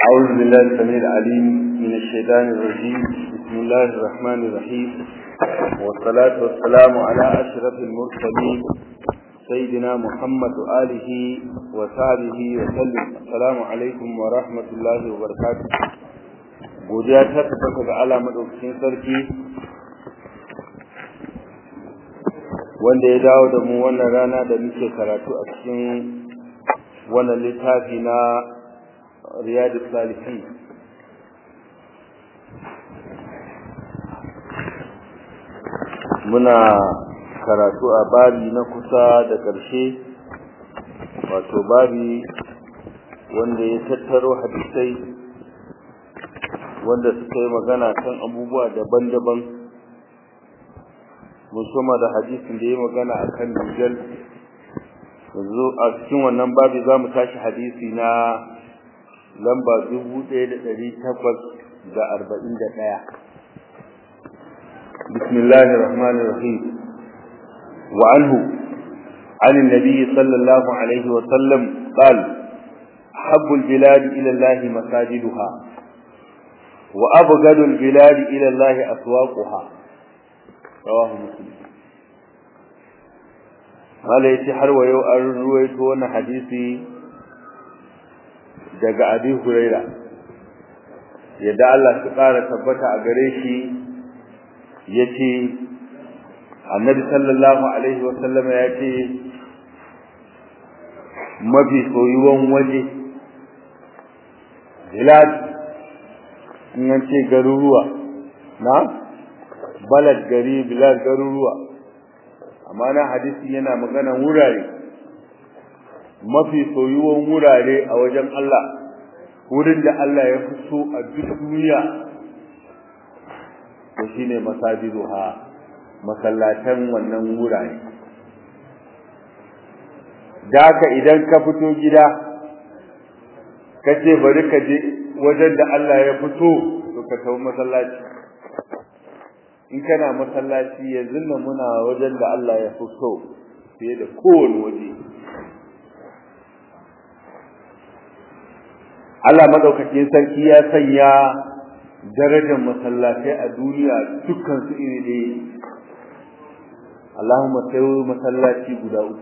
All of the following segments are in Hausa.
أعوذ بالله السميع العليم من الشيطان الرجيم بسم الله الرحمن الرحيم والصلاة والسلام على أشرف المرسلين سيدنا محمد آله وصحبه وسلم السلام عليكم ورحمة الله وبركاته godiya ta tabbata ga Allah madaukakin sarki wanda ya dawo da mu wannan rana da muke karatu a cikin wannan littafi na riyadus salihin muna karatu a babi na kusa da ƙarshe wato babi wanda ya tattaro hadisai wanda suka yi magana kan abubuwa daban-daban musamman da hadisin da ya magana a kan dujal yanzu a cikin wannan babi za mu tashi hadisi na lamba dubu ɗaya da ɗari takwas da arba'in da ɗaya bismillahi rahmani rahim wa anhu عن النبي صلى الله عليه وسلم قال حب البلاد إلى الله مساجدها وأبغض البلاد إلى الله أسواقها رواه مسلم قال يتي har wa yau an ruwaito wannan hadisi daga Abi Huraira yadda Allah ya ƙara tabbata a gare shi yace Annabi sallallahu alaihi wa sallama yace mafi soyuwan waje bilad in an ce garuruwa na balad gari bilad garuruwa amma na hadisi yana magana wurare mafi soyuwan wurare a wajen Allah wurin da Allah ya fi so a duk duniya to shine masajiduha masallatan wannan wurare da haka idan ka fito gida ka ce bari ka je wajen da Allah ya fito to ka tafi masallaci in kana masallaci yanzu nan muna wajen da Allah ya fito fiye da kowane waje Allah madaukakin sarki ya sanya darajar masallatai a duniya dukkan su iri ɗaya Allahumma sai masallaci guda uku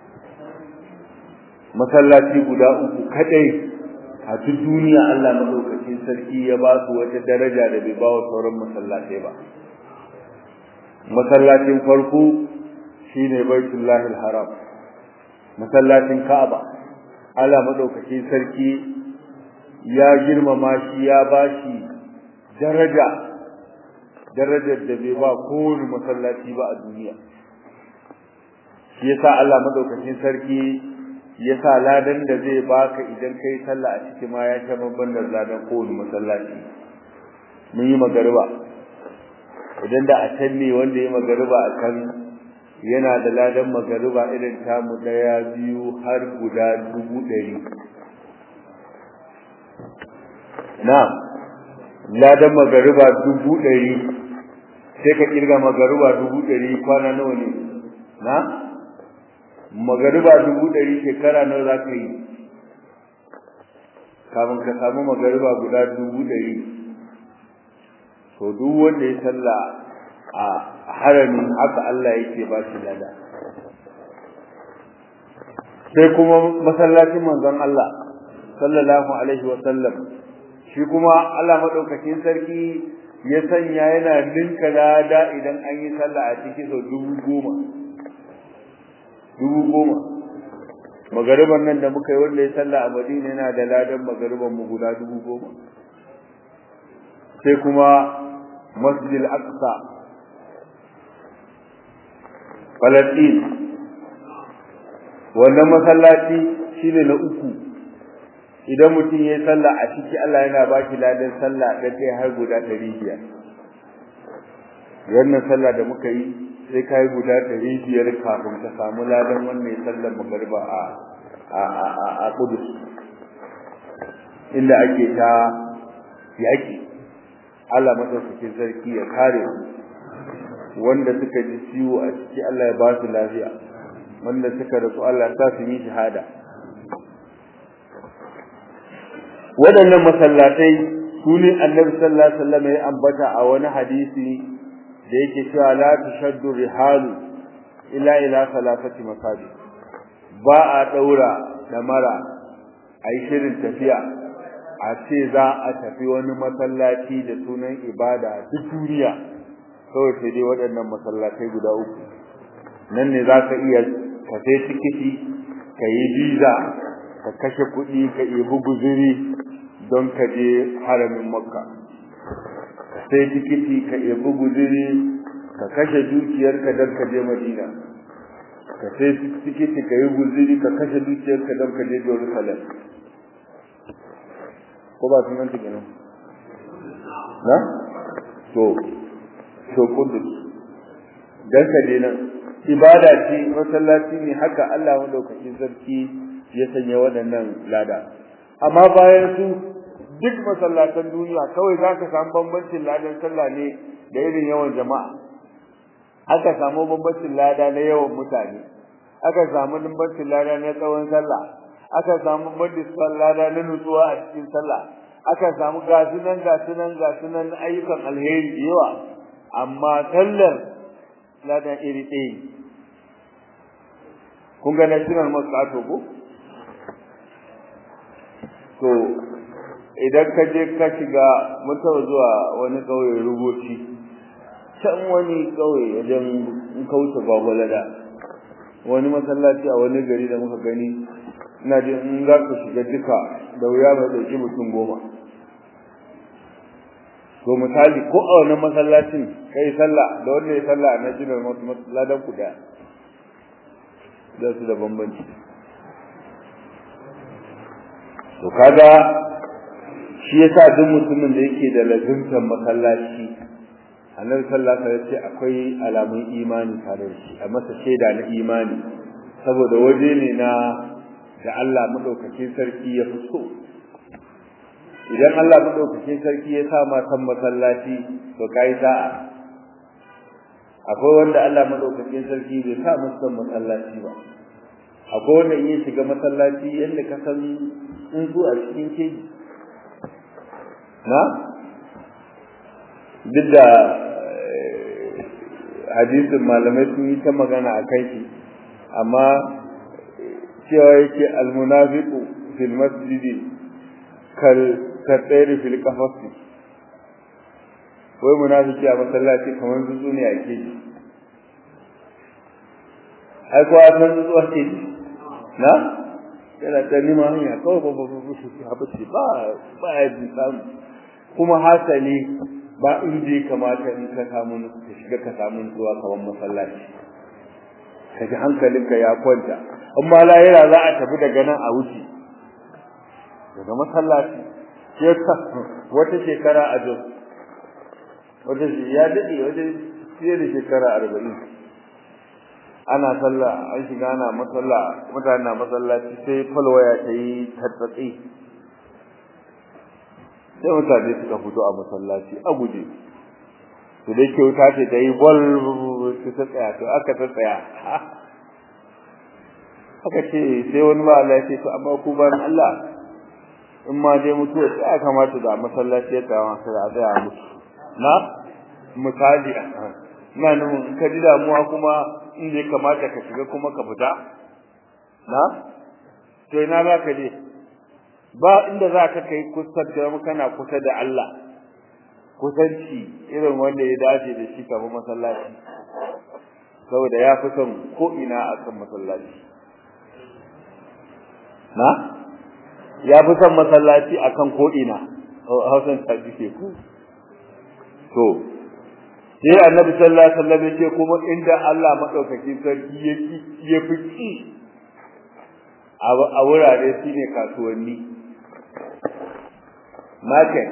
masallaci guda uku kadai a duk duniya Allah madaukakin sarki ya ba su wata daraja da bai ba wa sauran masallatai ba masallacin farko shine baitullahil haram masallacin Ka'aba Allah madaukakin sarki ya girmama shi ya bashi daraja darajar da bai ba kowane masallaci ba a duniya shi yasa Allah madaukakin sarki yasa ladan da zai baka idan kai sallah a cikin ma ya sha babban da ladan kowane masallaci mun yi magariba idan da a can ne wanda ya magariba a kan yana da ladan magariba irin tamu daya biyu har guda dubu ɗari na ladan magariba dubu ɗari sai ka kirga magariba dubu ɗari kwana nawa ne na magariba dubu ɗari shekara nawa za ka yi kafin ka samu magariba guda dubu ɗari to duk wanda ya salla a haramin haka Allah yake ba shi lada sai kuma masallacin manzon Allah sallallahu alaihi wa sallam shi kuma Allah madaukakin sarki ya sanya yana ninka lada idan an yi sallah a ciki sau dubu goma dubu goma magariban nan da muka yi wanda ya sallah a madina yana da ladan magariban mu guda dubu goma sai kuma masjid al-aqsa Palestine wannan masallaci shine na uku idan mutum ya yi sallah a ciki Allah yana ba shi ladan sallah da kai har guda 500 wannan sallah da muka yi sai ka yi guda ɗari biyar kafin ka samu ladan wannan sallar magariba a a a a Kudus inda ake ta yaƙi Allah madaukakin sarki ya kare su wanda suka ji ciwo a ciki Allah ya ba su lafiya wanda suka rasu Allah ya sa su yi shahada waɗannan masallatai su ne annabi sallallahu alaihi wasallam ya ambata a wani hadisi da yake cewa la tushaddu rihalu illa ila salatati masajid ba a daura damara ai shirin tafiya a ce za a tafi wani masallaci da sunan ibada duk duniya kawai sai dai waɗannan masallatai guda uku nan ne za ka iya ka sai tikiti ka yi biza ka kashe kuɗi ka ibi guziri don ka je haramin makka ka sai tikiti ka ibi guziri ka kashe dukiyarka don ka je madina ka sai tikiti ka yi guziri ka kashe dukiyarka don ka je jerusalem ko ba sun yanta kenan na to to kudus dan ka je nan ibada ce masallaci ne haka Allah madaukakin sarki ya sanya waɗannan lada amma bayan su duk masallatan duniya kawai za ka samu bambancin ladan sallah ne da irin yawan jama'a aka samu bambancin lada na yawan mutane aka samu bambancin lada na tsawon sallah aka samu bambancin lada na nutsuwa a cikin sallah aka samu gasunan gasunan gasunan ayyukan alheri yawa amma sallar ladan iri ɗaya kun ga national mosque ko to idan ka je ka shiga mutum zuwa wani ƙauye rubuci can wani ƙauye wajen in ka wuce gwagwalada wani masallaci a wani gari da muka gani ina jin in za ka shiga duka da wuya mai ɗauki mutum goma to misali ko a wani masallacin kai sallah da wanda ya sallah a national masalladan ku da da su da bambanci to kaga shi yasa duk mutumin da yake da lazimtar masallaci annabi sallallahu alaihi wasallam ce akwai alamun imani tare da shi a masa shaida na imani saboda waje ne na da Allah madaukakin sarki ya fi so idan Allah madaukakin sarki ya sa ma san masallaci to kai sa'a akwai wanda Allah madaukakin sarki bai sa musu san masallaci ba akwai wanda in ya shiga masallaci yadda ka san in zuwa cikin keji na duk da hadisin malamai sun yi ta magana a kai shi amma cewa yake almunafiqu fil masjidi kal katsairi fil qafasi wai munafiki a masallaci kamar zuzu ne a keji ai ko a san zuzu a keji na yana ta nima hanya kawai ba ba ba ba ba ba ya ji samu kuma hasali ba inda ya kamata in ka samu ka shiga ka samu zuwa kawan masallaci kaji hankalinka ya kwanta amma lahira za a tafi daga nan a wuce daga masallaci wata shekara a jos wata ya daɗe wajen fiye da shekara arba'in ana sallah an shiga ana masalla mutane na masallaci sai falwaya ta yi tattatsi sai mutane suka fito a masallaci a guje to dai ke wuta ce ta yi bol su ta tsaya to aka ta tsaya aka ce sai wani ba Allah ya ce to amma ku ban Allah in ma dai mutuwa sai aka kamata da masallaci ya tsaya sai a tsaya mutu na misali ina nufin ka ji damuwa kuma in ya kamata ka shiga kuma ka fita na to ina za ka je ba inda za ka kai kusa da kana kusa da Allah kusanci irin wanda ya dace da shi kamar masallaci saboda ya fi son ko ina a kan masallaci na ya fi son masallaci a kan ko ina hausan ta ke ku to sai annabi sallallahu alaihi wasallam yace kuma inda Allah madaukakin sarki yake ya fici a wurare shine kasuwanni market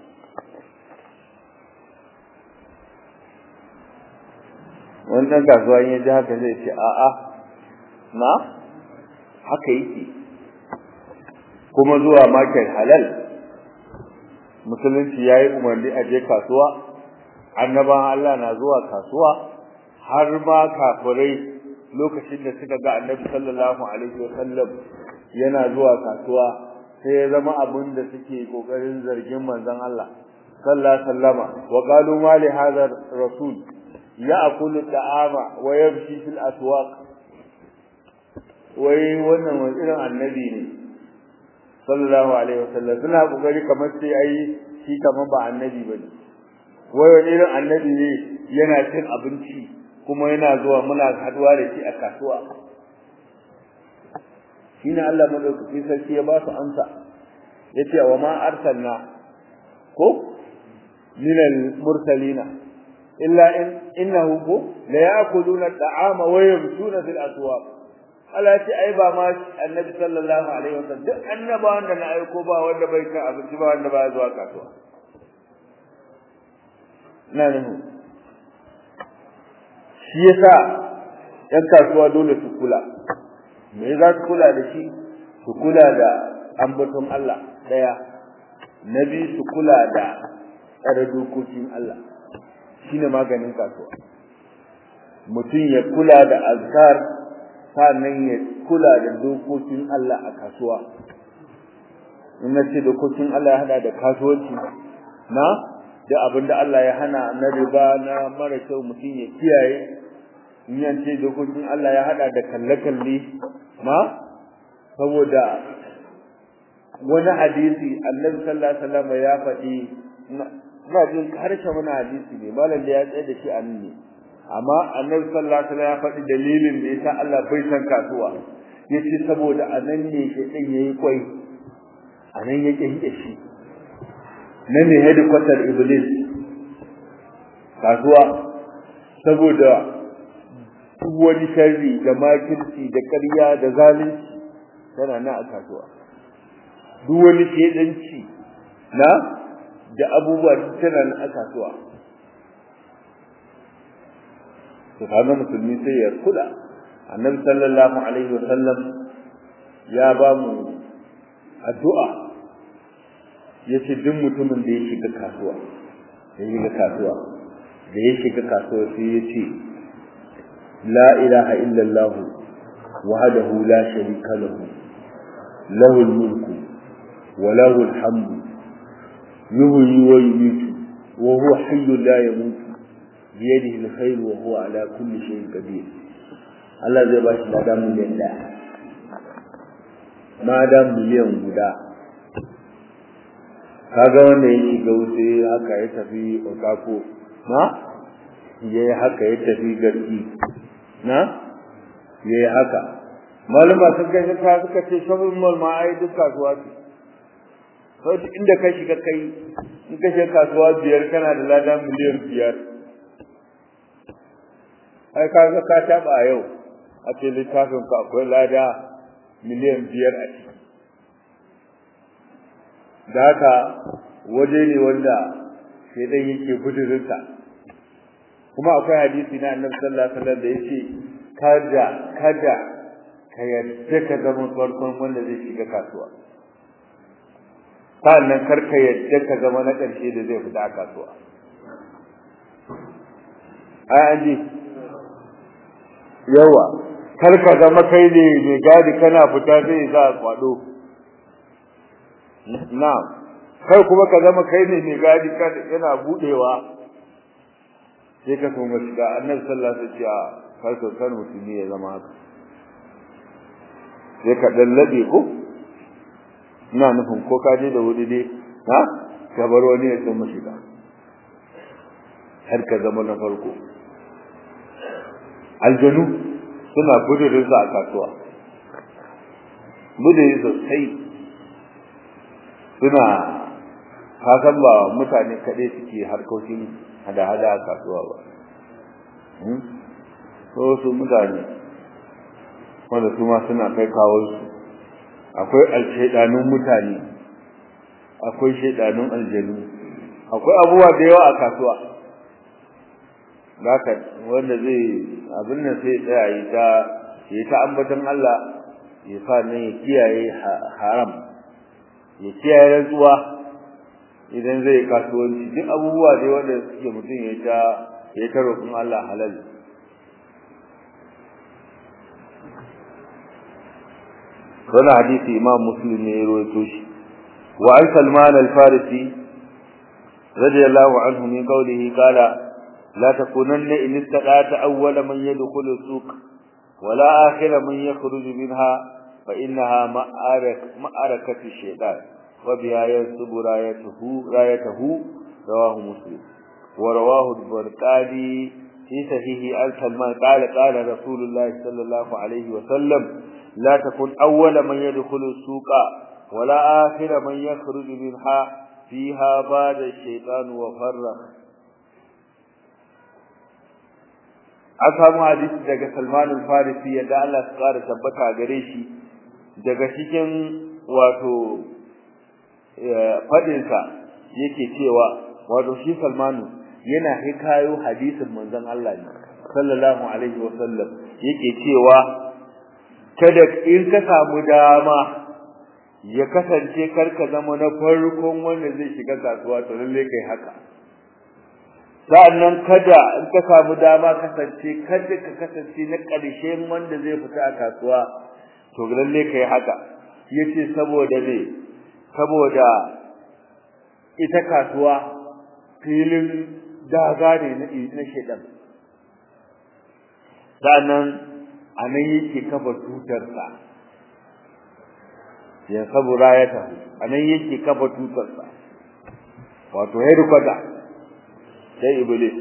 wannan kasuwa ya ji haka zai ce a'a na haka yake kuma zuwa market halal musulunci yayi umarni a je kasuwa annaban Allah na zuwa kasuwa har ma kafirai lokacin da suka ga annabi sallallahu alaihi wasallam yana zuwa kasuwa sai ya zama abin da suke kokarin zargin manzon Allah sallallahu alaihi wasallama wa qalu ma li hadha rasul ya'kulu ta'ama wa yamshi fil aswaq wai wannan wani irin annabi ne sallallahu alaihi wasallam suna kokari kamar sai ai shi kamar ba annabi bane wai wani irin annabi ne yana cin abinci kuma yana zuwa muna haduwa da shi a kasuwa shine Allah madaukaki sarki ya ba su amsa yace wa ma arsalna ko min al-mursalina illa in innahu ko la ya'kuluna at-ta'ama wa yamshuna fil aswaq Allah ce ai ba ma annabi sallallahu alaihi wasallam duk annabawan da na aiko ba wanda bai ka abinci ba wanda ba zuwa kasuwa na ne shi yasa yan kasuwa dole su kula me za su kula da shi su kula da ambaton Allah daya nabi su kula da tsare dokokin Allah shine maganin kasuwa mutum ya kula da azkar sannan ya kula da dokokin Allah a kasuwa in na ce dokokin Allah ya hada da kasuwanci na da abin da Allah ya hana na riba na mara kyau mutum ya kiyaye in yan ce dokokin Allah ya hada da kalle-kalle ma saboda wani hadisi annabi sallallahu alaihi wasallam ya faɗi ina jin harshe wani hadisi ne malam da ya tsaye da shi a nan ne amma annabi sallallahu alaihi wasallam ya faɗi dalilin da yasa Allah bai san kasuwa yace saboda anan ne shedan yayi kwai anan yake hide shi nan ne headquarter iblis kasuwa saboda duk wani sharri da makirci da ƙarya da zalunci tana nan a kasuwa duk wani shedanci na da abubuwa tana nan a kasuwa to kaga musulmi sai ya kula annabi sallallahu alaihi wasallam ya ba mu addu'a yace duk mutumin da ya shiga kasuwa ya shiga kasuwa da ya shiga kasuwa sai ya ce la ilaha illallah wahdahu la sharika lahu lahu mulku wa lahu alhamdu yuhyi wa yumiitu wa huwa hayyun la yamutu biyadihi alkhair wa huwa ala kulli shay'in qadir Allah zai bashi ladan miliyan da ladan miliyan guda kaga wanda ya shiga wuce haka ya tafi okako na yayi haka ya tafi garki na yayi haka malama sun kai ka suka ce shopping mall ma ai duk kasuwa ce sai inda ka shiga kai in ka shiga kasuwa biyar kana da ladan miliyan biyar ai kaga ka taba yau a ce littafin ka akwai lada miliyan biyar a ciki da haka waje ne wanda shaidan yake gudurinsa kuma akwai hadisi na annabi sallallahu alaihi wasallam da yace kada kada ka yadda ka zama farkon wanda zai shiga kasuwa sannan kar ka yadda ka zama na ƙarshe da zai fita kasuwa ai an ji yawa kar ka zama kai ne mai gadi kana fita zai za kwado na'am kai kuma ka zama kai ne mai gadi yana budewa sai ka kuma shiga annabi sallallahu alaihi wasallam kar ka san mutumi ya zama haka sai ka dallabe ko ina nufin ko ka je da wuri dai ha ka bar wani ya san shiga har ka zama na farko aljanu suna gudurin a kasuwa gudurin sosai suna kasan ba mutane kaɗai suke harkokin hada-hada a kasuwa ba so su mutane wanda su ma suna kai kawonsu akwai alshaidanun mutane akwai shaidanun aljanu akwai abubuwa da yawa a kasuwa zaka wanda zai abin nan sai tsaya yi ta yi ta ambaton Allah ya sa ne ya kiyaye haram ya kiyaye rantsuwa idan zai kasuwanci duk abubuwa dai wanda suke mutum ya ta ya ta roƙon Allah halal wannan hadisi imam muslim ne ya rawaito shi وعن سلمان الفارسي رضي الله عنه من قوله قال لا تكونن إن استطعت أول من يدخل السوق ولا آخر من يخرج منها فإنها مأرك مأركة الشيطان وبها ينصب رايته رايته رواه مسلم ورواه البرقاني في صحيح عن سلمان قال قال رسول الله صلى الله عليه وسلم لا تكن أول من يدخل السوق ولا آخر من يخرج منها فيها بعد الشيطان وفرق an samu hadisi daga Salman al-Farisi yadda Allah ya kara tabbata gare shi daga cikin wato fadin sa yake cewa wato shi Salmanu yana hikayo hadisin manzon Allah ne sallallahu alaihi wa sallam yake cewa kada in ka samu dama ya kasance karka zama na farkon wanda zai shiga kasuwa to lalle kai haka sa'annan kada in ka samu dama kasance kada ka kasance na ƙarshen wanda zai fita a kasuwa to lalle kai haka yace saboda ne saboda ita kasuwa filin daga ne na na shedan sa'annan anan yake kafa tutar sa ya sabura ya tafi anan yake kafa tutar sa wato headquarter sai iblis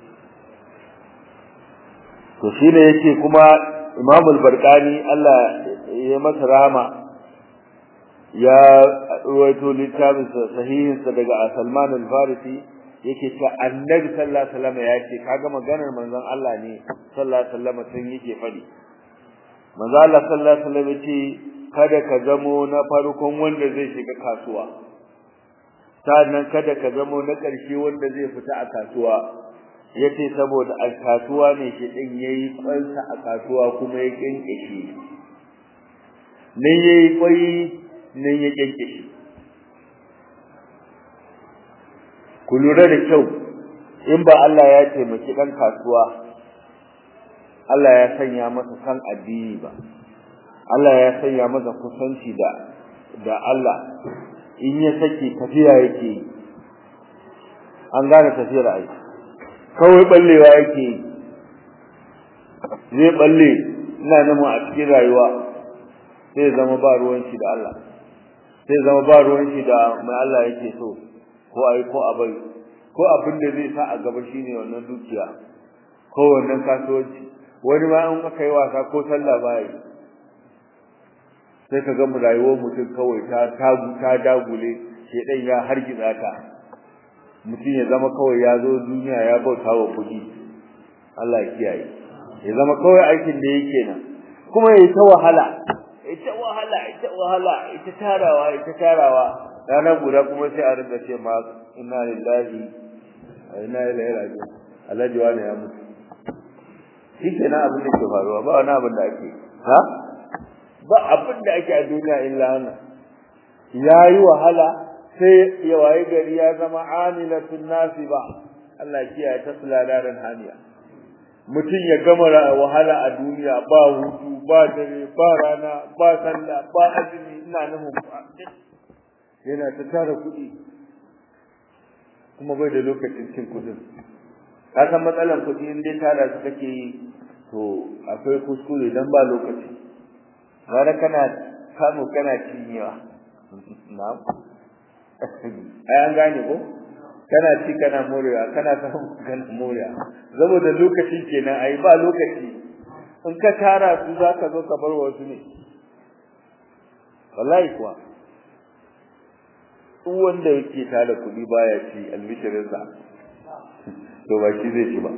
to shine yake kuma Imam al-Barqani Allah ya masa rahama ya ruwaito littafin sahihin sa daga Salman al-Farisi yake cewa Annabi sallallahu alaihi wasallam ya ce kaga maganar manzon Allah ne sallallahu alaihi wasallam sun yake fadi manzo Allah sallallahu alaihi wasallam ce kada ka zamo na farkon wanda zai shiga kasuwa sannan kada ka zamo na ƙarshe wanda zai fita a kasuwa yace saboda a kasuwa ne shi din yayi kwansa a kasuwa kuma ya kinkishe ne yayi kwai ne ya kinkishe ku lura da kyau in ba Allah ya taimaki dan kasuwa Allah ya sanya masa san addini ba Allah ya sanya masa kusanci da da Allah in ya sake tafiya yake an gane tafiyar ai kawai ballewa yake zai balle ina namu a cikin rayuwa sai zama ba ruwan shi da Allah sai zama ba ruwan shi da mai Allah yake so ko ai ko abai ko abin da zai sa a gaba shine wannan dukiya ko wannan kasuwanci wani ma in aka yi wasa ko sallah ba yi sai ka ga rayuwar mutum kawai ta tagu ta dagule shedan ya hargitsa ta mutum ya zama kawai ya zo duniya ya bauta wa kudi Allah ya kiyaye ya zama kawai aikin da yake nan kuma yayi ta wahala ita wahala ita wahala ita tarawa ita tarawa ranar guda kuma sai a rinka ce ma inna lillahi wa inna ilaihi raji'un alhaji wani ya mutu shi kenan abin da ke faruwa ba wani abin da ake ha ba abin da ake a duniya illa wannan yayi wahala sai ya waye gari ya zama amilatun nasiba Allah kiyaye ta sulalaran haniya mutum ya gama wahala a duniya ba hutu ba dare ba rana ba sallah ba azumi ina nufin yana ta tara kuɗi kuma bai da lokacin cin kuɗin ka san matsalar kuɗi in dai tara su kake yi to akwai kuskure dan ba lokaci gara kana samu kana cinyewa na'am ai an gane ko kana ci kana morewa kana samu kana morewa saboda lokaci kenan ai ba lokaci in ka tara su zaka zo ka bar wasu ne wallahi kuwa duk wanda yake tara kuɗi baya ci albishirinsa to ba shi zai ci ba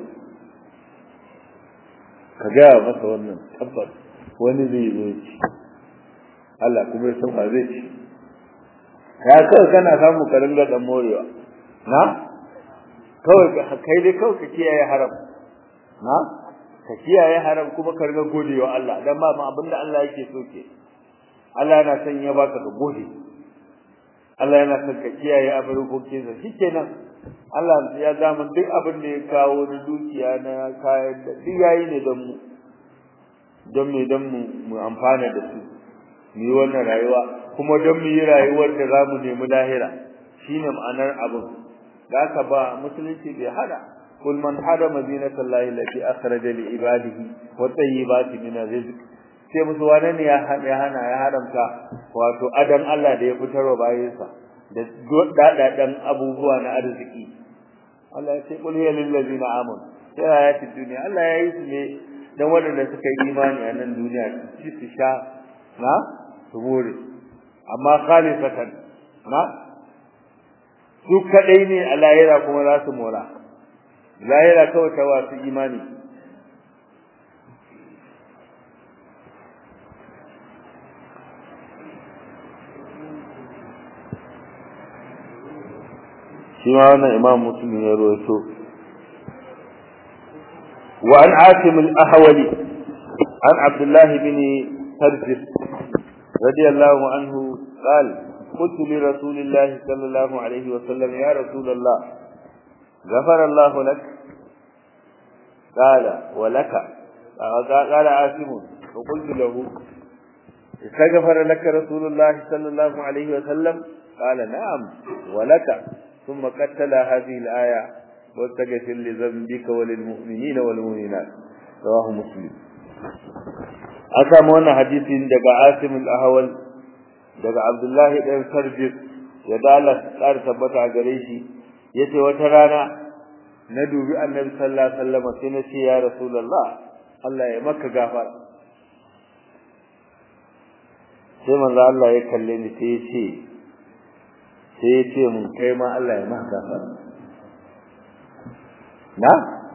ka gaya masa wannan tabbas wani zai zo ci Allah kuma ya san ba zai ci ya kawai kana samu ka ringa dan morewa na kawai kai dai kawai ka kiyaye haram na ka kiyaye haram kuma ka ringa godewa Allah dan ba ma abinda Allah yake so ke Allah yana son ya baka ka gode Allah yana son ka kiyaye abubuwan sa shikenan Allah ya zama duk abin da ya kawo na dukiya na kayan da duk yayi ne don mu don me don mu mu amfana da su mu yi wannan rayuwa kuma don mu yi rayuwar da za mu nemi lahira shine ma'anar abin da aka ba musulunci bai hada kul man harama zinatallahi allati akhraja li ibadihi wa tayyibati min rizq sai musu wane ne ya hana ya haramta wato adan Allah da ya fitarwa bayansa da dadadan abubuwa na arziki Allah ya ce kul hiya lil ladina amanu sai ayati dunya Allah ya yi su ne dan waɗanda suka yi imani a nan duniya ci su sha na su more amma khalifatan na su kadai ne a lahira kuma za su mora lahira kawai ta wasu imani shi ma wannan imam muslim ya rawaito wa an asim al-ahwali an abdullah bin tarjis radiyallahu anhu قال قلت لرسول الله صلى الله عليه وسلم يا رسول الله غفر الله لك قال ولك قال عاصم وقلت له استغفر لك رسول الله صلى الله عليه وسلم قال نعم ولك ثم قتل هذه الآية واستغفر لذنبك وللمؤمنين والمؤمنات رواه مسلم أسامونا حديث دقى عاصم الأهول daga Abdullahi ɗan Sarjis ya dala tsar tabbata a gare shi yace wata rana na dubi Annabi sallallahu alaihi wasallam sai na ce ya Rasulullah Allah ya maka gafara sai manzo Allah ya kalle ni sai ya ce sai ya ce mun kai ma Allah ya maka gafara na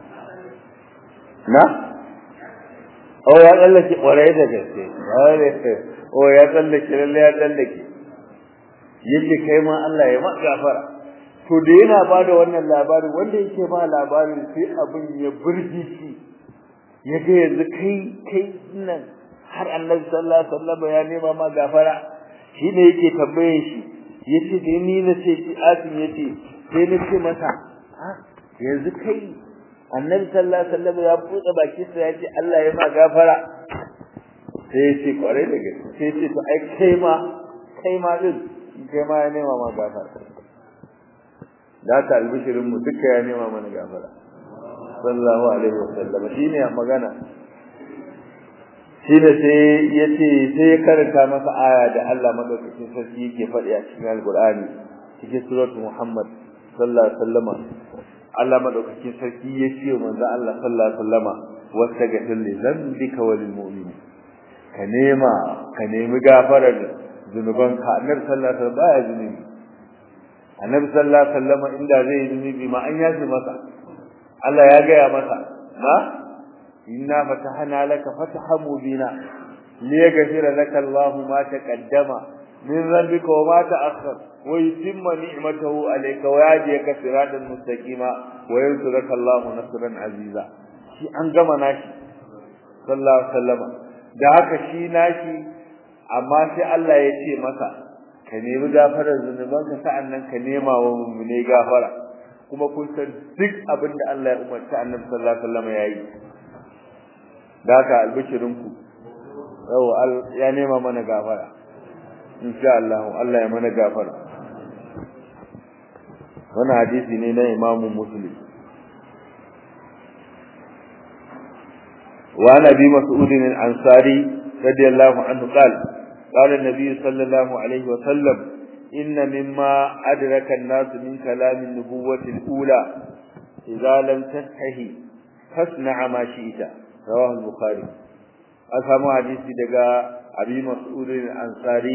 na oh ya tsallake ƙwarai da gaske o ya tsallake lalle ya tsallake yace kai ma Allah ya ma gafara to da yana bada wannan labari wanda yake ba labarin sai abin ya burge shi yaga yanzu kai kai nan har Annabi sallallahu alaihi wasallam ya nema ma gafara shi ne yake tambaye shi yace da ni na ce ki asin yace sai na ce masa ha yanzu kai Annabi sallallahu alaihi wasallam ya buɗe baki sa yace Allah ya ma gafara sai ya ce kwarai da gaske sai ya ce to ai kai ma kai ma din kai ma ya nema ma gafara da ta albishirin mu duka ya nema mana gafara sallallahu alaihi wasallam shine magana shi da sai ya ce sai ya karanta masa aya da Allah madaukakin sarki yake faɗi a cikin alqur'ani cikin suratul muhammad sallallahu alaihi wasallam Allah madaukakin sarki ya ce manzo Allah sallallahu alaihi wasallama wastaghfir li dhanbika wa lil mu'minin ka nema ka nemi gafarar zunubanka annabi sallallahu alaihi wasallam baya zunubi annabi sallallahu alaihi wasallam inda zai zunubi ma an yaji masa Allah ya gaya masa ma inna fatahna laka fatahan mubina liyaghfira laka Allah ma taqaddama min dhanbika wa ma ta'akhkhar wa yutimma ni'matahu alayka wa yahdika siratan mustaqima wa yansuraka Allah nasran aziza shi an gama nashi sallallahu alaihi wasallam da haka shi nashi amma sai Allah ya ce masa ka nemi gafarar zunubanka sa'annan ka nema wa mummune gafara kuma kun san duk abin da Allah ya umarci Annabi sallallahu alaihi wasallam yayi da haka albishirin ku yau ya nema mana gafara insha Allah Allah ya mana gafara wannan hadisi ne na Imam Muslim وعن ابي مسعود الانصاري رضي الله عنه قال قال النبي صلى الله عليه وسلم ان مما ادرك الناس من كلام النبوة الاولى اذا لم تستحي فاصنع ما شئت رواه البخاري اسامو حديثي daga abi mas'ud al-ansari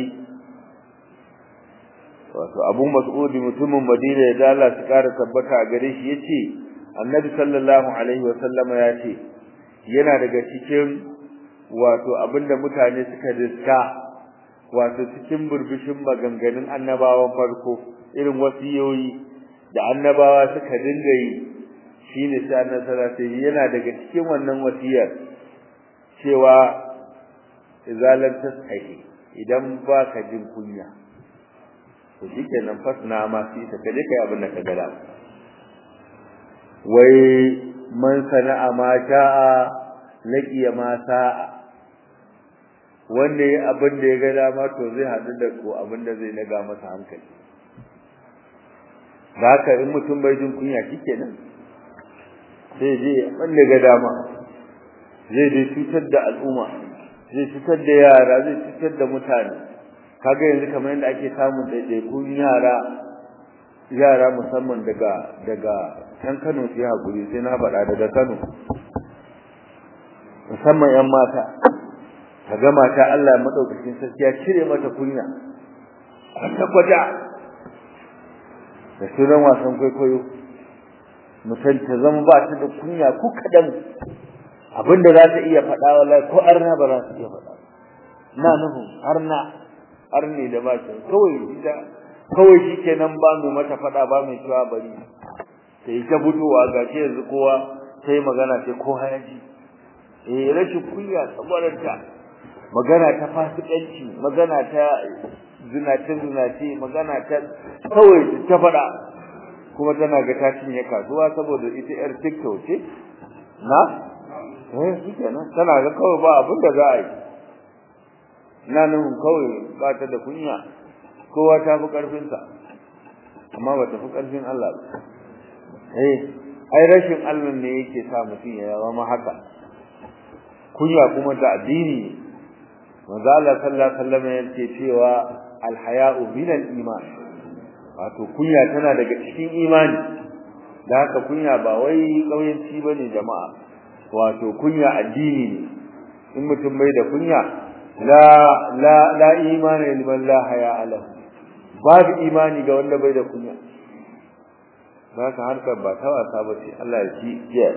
wato abu mas'ud mutumin madina ya dala su kara tabbata a gare shi yace annabi sallallahu alaihi wa sallama yace yana daga cikin wato abinda mutane suka riska wato cikin burbushin maganganun annabawan farko irin wasiyoyi da annabawa suka dinga yi shine sai annabi sai yana daga cikin wannan wasiyar cewa izalan tasaihi idan baka jin kunya to shikenan fasna ma sai ta kaje kai abin da ka gada wai man sana'a ma sha'a laqiya ma sa'a wanda ya abin da ya ga dama to zai haɗu da ko abin da zai naga masa hankali da haka in mutum bai jin kunya shikenan sai je abin da ga dama zai dai cutar da al'umma zai cutar da yara zai cutar da mutane kaga yanzu kamar yadda ake samun ɗaiɗaikun yara yara musamman daga daga can Kano sai hakuri sai na faɗa daga Kano musamman ƴan mata kaga mata Allah madaukakin sarki ya cire mata kunya kwata kwata da sunan wasan kwaikwayo mutum ta zama ba ta da kunya ko kadan abinda za ta iya faɗa wallahi ko arna ba za ta iya faɗa na nuhu arna arne da ba ta kawai ita kawai shikenan ba mu mata faɗa ba mai cewa bari sai ta fitowa gashi yanzu kowa sai magana sai ko hayaji eh rashin kunya saboda ta magana ta fasikanci magana ta zinace zinace magana ta kawai ta faɗa kuma tana ga ta cinye kasuwa saboda ita yar TikTok ce na eh shikenan tana ga kawai ba abin da za a yi na nan kawai ba ta da kunya kowa ta fi karfin sa amma ba ta fi karfin Allah ba eh ai rashin Allah ne yake sa mutum ya zama haka kunya kuma da addini manzo Allah sallallahu alaihi wasallam yake cewa alhaya'u min al-iman wato kunya tana daga cikin imani da haka kunya ba wai kauyanci bane jama'a wato kunya addini ne in mutum bai da kunya la la la imani liman la haya ala babu imani ga wanda bai da kunya haka harkar ba ta wasa ba ce Allah ya ci jiya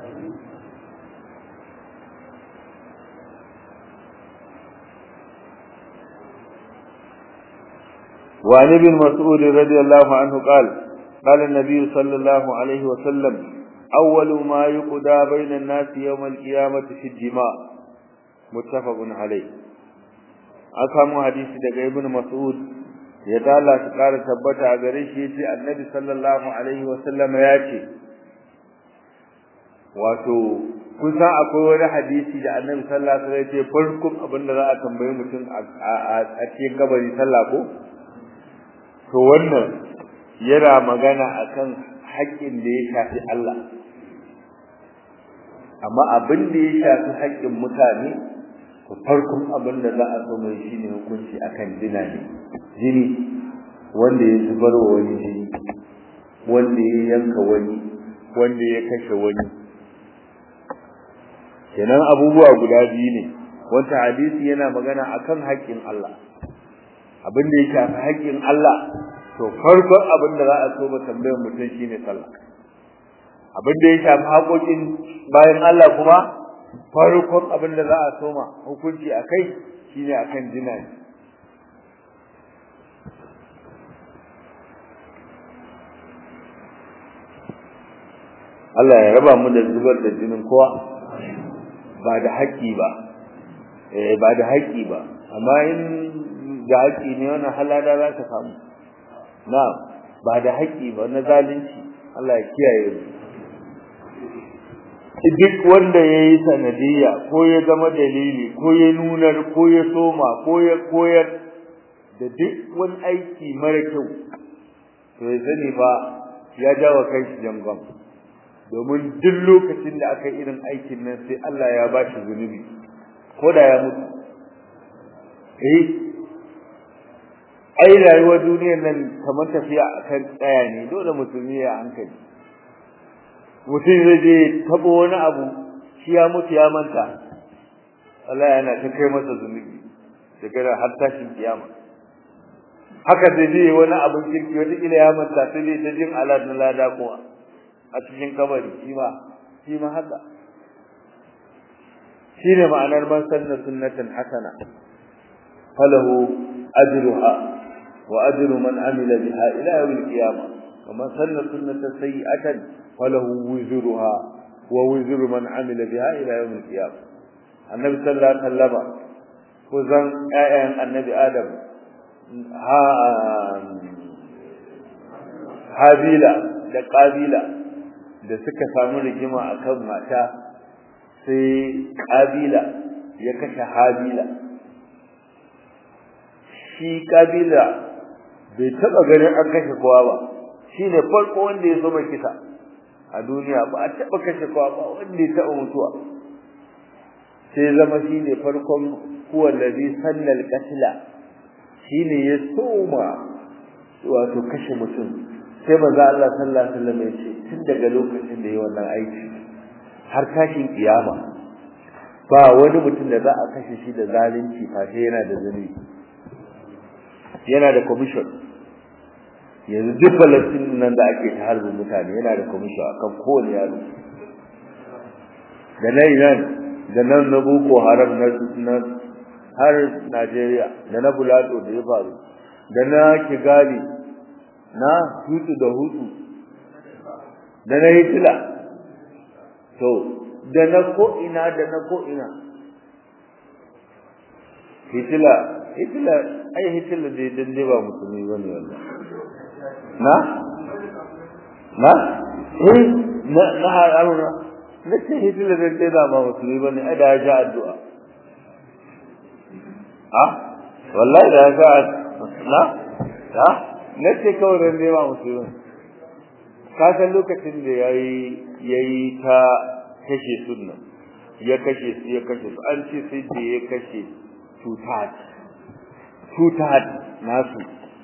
وعن ابن مسعود رضي الله عنه قال قال النبي صلى الله عليه وسلم أول ما يقضى بين الناس يوم القيامة في الدماء متفق عليه أكام حديث دقى ابن مسعود يدالا تقال تبتا أغريش يتي النبي صلى الله عليه وسلم ياتي wato kusa akwai wani hadisi da annabi sallallahu alaihi wasallam ya ce farkon abin da za a tambayi mutum a cikin kabari sallah ko to wannan yana magana akan haƙƙin da ya shafi Allah amma abin da ya shafi haƙƙin mutane to farkon abin da za a so mai shine hukunci akan jina ne jini wanda ya zubar wa wani jini wanda ya yanka wani wanda ya kashe wani kenan abubuwa guda biyu ne wata hadisi yana magana akan haƙƙin Allah abin da ya shafi haƙƙin Allah to farkon abin da za a so ba tambayar mutum shine sallah abin da ya shafi haƙoƙin bayan Allah kuma farkon abin da za a so ma hukunci akai shine akan jina Allah ya raba mu da zubar da jinin kowa ba da haƙƙi ba eh ba da haƙƙi ba amma in da haƙƙi ne wannan halada za ka samu na ba da haƙƙi ba na zalunci Allah ya kiyaye mu duk wanda ya yi sanadiyya ko ya zama dalili ko ya nunar ko ya soma ko ya koyar da duk wani aiki mara kyau to ya sani ba ya jawo kai shi jangon domin duk lokacin da aka yi irin aikin nan sai Allah ya ba shi zunubi ko da ya mutu eh ai rayuwar duniyar nan kamar tafiya akan tsaya ne dole musulmi ya hankali mutum zai je tabo wani abu shi ya mutu ya manta Allah yana ta kai masa zunubi daga har tashin kiyama haka zai je wani abin kirki wata kila ya manta sai dai ta jin alad na lada kuma a cikin kabari shi ma shi ma haka shine ma'anar man sanna sunnatan hasana falahu ajruha وأجر من عمل بها إلى يوم القيامة ومن سن سنة سيئة فله وزرها ووزر من عمل بها إلى يوم القيامة النبي صلى الله عليه وسلم وزن آيان النبي آدم ها habila da ƙabila da suka samu rigima akan mata sai ƙabila ya kashe habila shi kabila bai taba ganin an kashe kowa ba shine farko wanda ya zama kisa a duniya ba a taba kashe kowa ba wanda ya taba mutuwa sai zama shine farkon huwa allazi sallal qatla shine ya soma wato kashe mutum sai maza Allah sallallahu alaihi wasallam ya ce tun daga lokacin da yayi wannan aiki har tashin kiyama ba wani mutum da za a kashe shi da zalunci fa sai yana da zunubi yana da commission yanzu duk Palestine nan da ake ta harbin mutane yana da commission akan kowane yaro da na Iran da nan na Boko Haram na har Najeriya da na Bulado da ya faru da na Kigali na hutu da hutu da na Hitler to da na ko ina da na ko ina Hitler Hitler ai Hitler dai dan dai ba musulmi bane wallahi na na eh na na haruna na ce Hitler dan dai ba musulmi bane ai da ya ji addu'a ha wallahi da ya ga na ha na ce kawai dan dai ba musulmi ka san lokacin da yayi yayi ta kashe sunna ya kashe su ya kashe su an ce sai da ya kashe tutat tutat nasu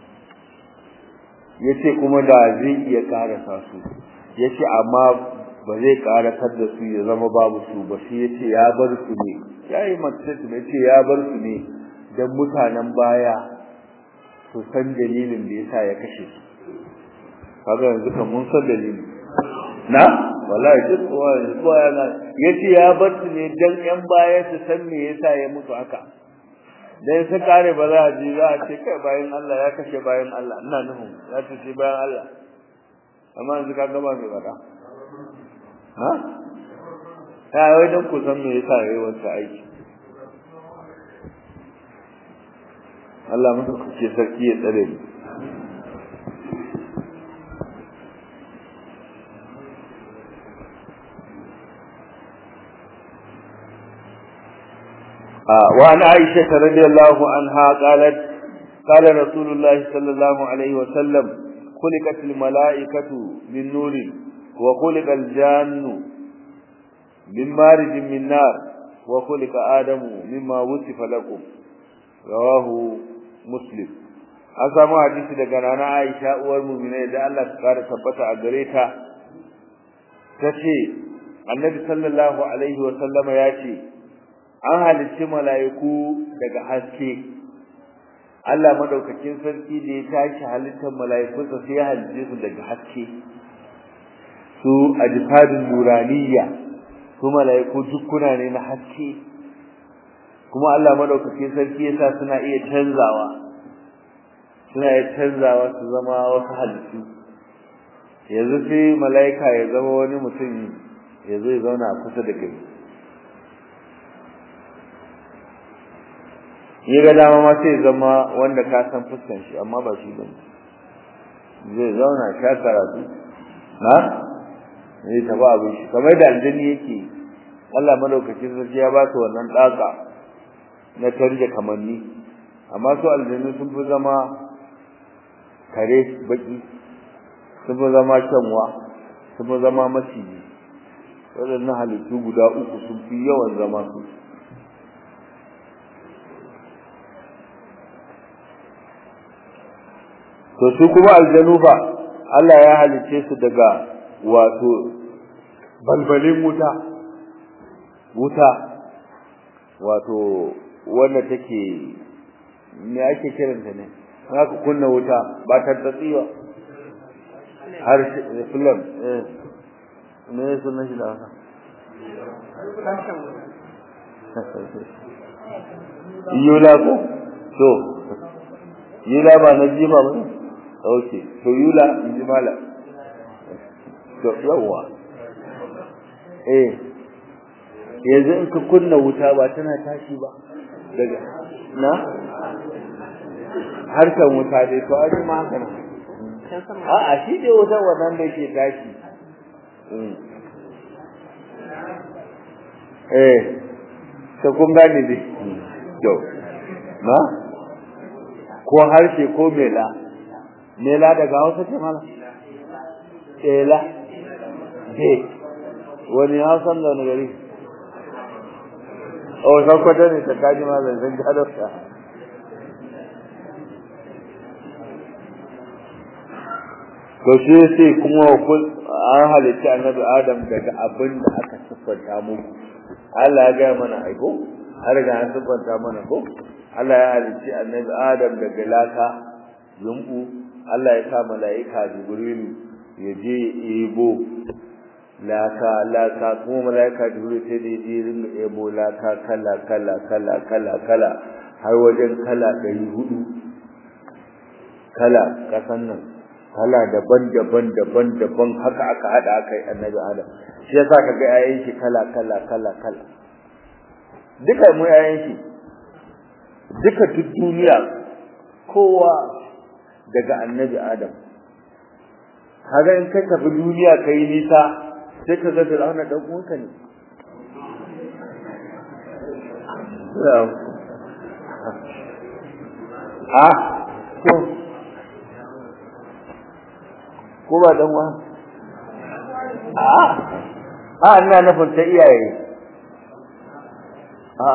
yace kuma da zai iya karasa su yace amma ba zai karasar da su ya zama babu su ba sai yace ya bar su ne yayi mace ne yace ya bar su ne dan mutanen baya su san dalilin da yasa ya kashe su kaga yanzu kan mun san dalili na wallahi duk kowa yana yace ya bar su ne dan yan baya su san me yasa ya mutu haka dan su kare ba za a ji za a ce kai bayan Allah ya kashe bayan Allah ina nufin ya ce bayan Allah amma yanzu ka gaba mai fada ha ya wai dan ku san me yasa yayi wannan aiki Allah muku kuke sarki ya tsare ni وعن عائشة رضي الله عنها قالت قال رسول الله صلى الله عليه وسلم خلقت الملائكة من نور وخلق الجان من مارج من نار وخلق آدم مما وصف لكم رواه مسلم an samu hadisi daga nana Aisha uwar mu'minai da Allah ta kare tabbata a gare ta tace Annabi sallallahu alaihi wa sallama ya ce an halicci mala'iku daga haske Allah madaukakin sarki da ya tashi halittar mala'iku sai ya halicce su daga haske su ajfadun nuraniya su mala'iku dukkuna ne na haske kuma Allah madaukakin sarki yasa suna iya canzawa suna iya canzawa su zama wasu halittu yanzu sai mala'ika ya zama wani mutum ya zo ya zauna kusa da kai ya ga dama ma sai zama wanda ka san fuskan shi amma ba shi bane zai zauna sha karatu na zai taba abin shi kamar da aljani yake Allah madaukakin sarki ya ba su wannan daka na tarje kamanni amma su aljanu sun fi zama kare baki sun fi zama kyanwa sun fi zama maciji waɗannan halittu guda uku sun fi yawan zama su to su kuma aljanu fa Allah ya halice su daga wato balbalin wuta wuta wato wanda take me ake kiranta ne haka kunna wuta ba ta tsatsiwa har film eh me sunan shi da haka yula ko to yula ba na jima ba okay to yula inji mala to yawa eh yanzu in ka kunna wuta ba tana tashi ba daga na harkan wuta dai to ai ma haka nan a a shi dai wuta wannan da yake tashi eh to kun gane dai to na ko harshe ko mela mela daga hausa ce mana ela be wani hausan da wani gari o sakwata ne ta kaji ma zancen gadarsa to shi sai kuma an halitta annabi adam daga abin da aka siffanta muku Allah ya gaya mana aiko har ga an siffanta mana ko Allah ya halitta annabi adam daga laka yumbu Allah ya sa mala'ika jibrilu ya je ebo laka laka kuma mala'ika jibrilu sai da je ringa ebo laka kala kala kala kala kala har wajen kala ɗari hudu kala kasan nan kala daban-daban daban-daban haka aka hada aka yi annabi adam shi yasa kaga yayin shi kala kala kala kala duka mu yayin shi duka duk duniya kowa daga annabi adam kaga in ka tafi duniya kai nisa sai ka ga Fir'auna dan uwanka ne ah to ko ba dan wa a a ina nufin ta iyaye a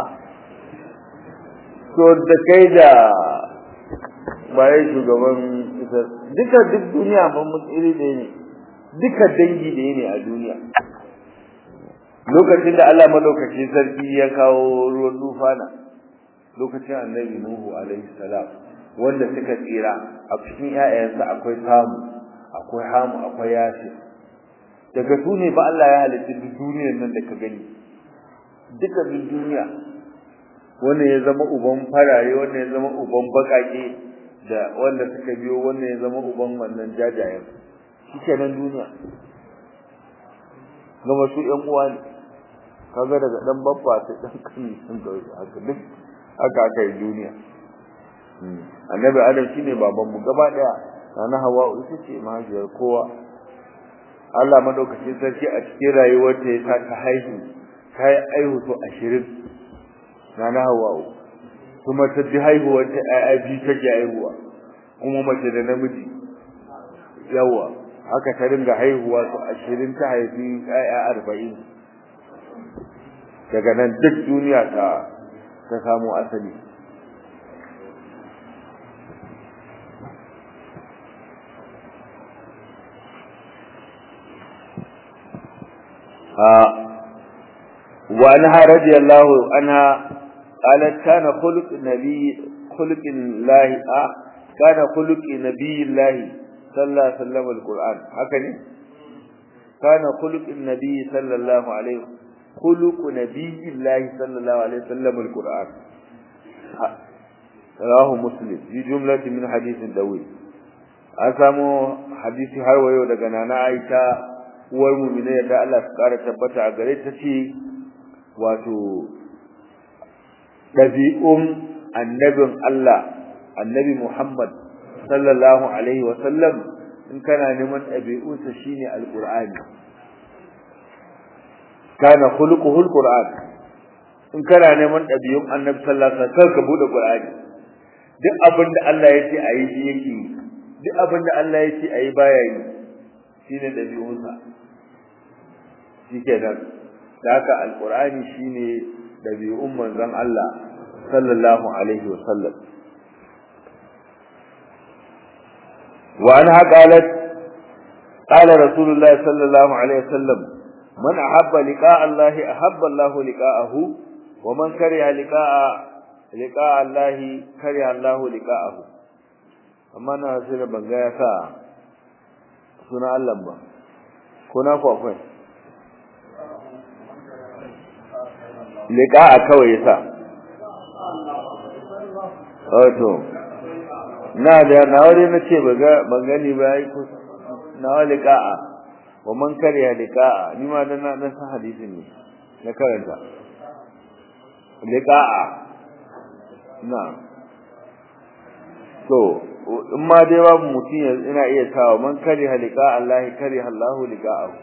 to da kai da baye shugaban ita duka duk duniya ban mu iri da ne duka dangi da ne a duniya lokacin da Allah madaukakin sarki ya kawo ruwan dufana lokacin annabi nuhu alaihi salam wanda suka tsira a cikin ƴaƴansa akwai samu akwai hamu akwai yashi daga su ne ba Allah ya halitta duk duniyar nan da ka gani duka duk duniya wanda ya zama uban farare wanda ya zama uban bakake da wanda suka biyo wanda ya zama uban wannan jajayen shike nan duniya gama su ƴan uwa ne kaga daga dan babba sai dan kani sun ga haka duk haka aka yi duniya annabi adam shine baban mu gaba daya sana hawa ita ce mahaifiyar kowa Allah madaukakin sarki a cikin rayuwar ta ya ta haihu ta yi aihu to 20 sana hawa kuma ta ji haihuwar ta ai bi ta ji haihuwa kuma mace da namiji yawa haka ta ringa haihuwa to 20 ta haifi ai 40 daga nan duk duniya ta ta samu asali وعنها رضي الله عنها قالت كان خلق نبي خلق الله آه كان خلق نبي الله صلى الله عليه وسلم القرآن هكذا كان خلق النبي صلى الله عليه خلق نبي الله صلى الله عليه وسلم القرآن رواه مسلم في جملة من حديث دوي أسامو حديث هروايو daga nana Aisha uwar mu'mina da Allah su kara tabbata a gare ta ce wato dabi'un annabin Allah annabi Muhammad sallallahu alaihi wa sallam in kana neman dabi'unsa shine alqur'ani kana khuluquhu alqur'an in kana neman dabi'un annabi sallallahu alaihi wa sallam ka bude qur'ani duk abin da Allah ya ce ayi shi yake duk abin da Allah ya ce ayi baya yi shine dabi'unsa shikenan da haka alqur'ani shine dabi'un manzon Allah sallallahu alaihi wasallam wa anha qalat qala rasulullah sallallahu alaihi wasallam man ahabba liqa'a Allah ahabba Allah liqa'ahu wa man kariha liqa'a liqa'a Allah kariha Allah liqa'ahu amma na sai da banga ya sa suna Allah ba ko na ku akwai liqa'a kawai yasa wato na da na wuri na ce baga ban gani ba yi ku na wali liqa'a wa man kariya liqa'a ni ma dan na dan san hadisin ne na karanta liqa'a na to in ma dai babu mutum ina iya sawa man kariya liqa'a Allah kariya Allah liqa'ahu